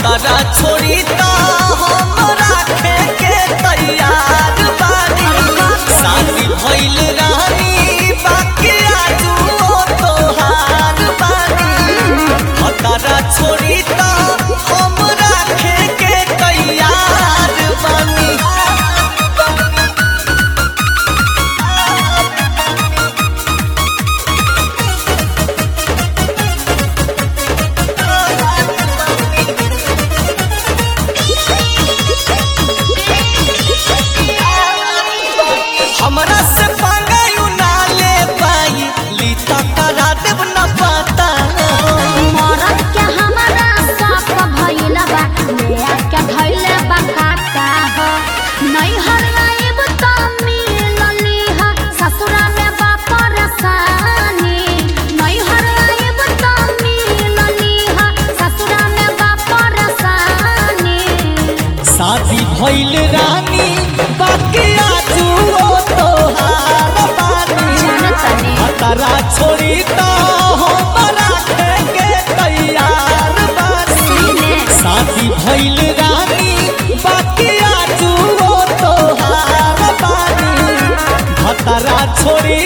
भतरा छोड़ी तो हम राखे के तैयार बानी शादी भइल रानी बाकी आजू तोहार बानी भतरा छोड़ी तो हम राखे के तैयार बानी हमरा से पंगायु ना ले पाई ली तो करा देव न पता मरद के हमारा साफ भइल बा ले के धइले बा काका हो नहीं हराइब त मिलली ह ससुरा में बा परेशानी नहीं हराइब त मिलली ह ससुरा में बा परेशानी शादी भइल रानी बाकी आजू तोहार बानी जानतनी भतरा छोड़ी तो हमरा के तैयार बानी सीने शादी भइल रानी बाकी आजू तोहार बानी भतरा छोड़ी